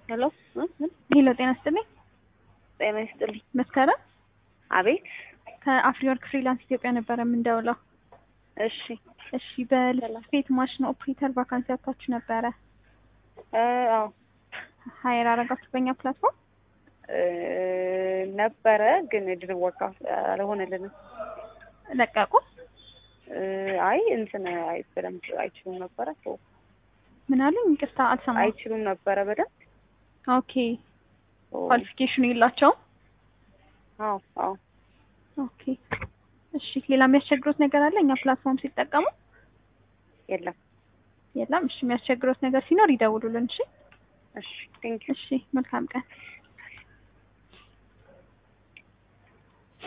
ሄሎ ሄሎ ጤና ይስጥልኝ። ጤና ይስጥልኝ። መስከረም አቤት። ከአፍሪወርክ ፍሪላንስ ኢትዮጵያ ነበረ የምንደውለው። እሺ እሺ በልብስ ስፌት ማሽን ኦፕሬተር ቫካንሲ ያታችሁ ነበረ። እ አዎ ሀይር አረጋችሁ በእኛ ፕላትፎርም። እ ነበረ ግን ድር ወቃ አልሆነልንም። ለቀቁ። እ አይ እንትን አይ በደንብ አይችሉም ነበረ ሶ ምን አሉኝ? ይቅርታ አልሰማሁም። አይችሉም ነበረ በደንብ ኦኬ ሶ ኳሊፊኬሽኑ የላቸውም። አዎ አዎ ኦኬ እሺ ሌላ የሚያስቸግሩት ነገር አለ እኛ ፕላትፎርም ሲጠቀሙ? የለም። የለም። እሺ የሚያስቸግሩት ነገር ሲኖር ይደውሉልን። እሺ እሺ ቴንክ እሺ መልካም ቀን።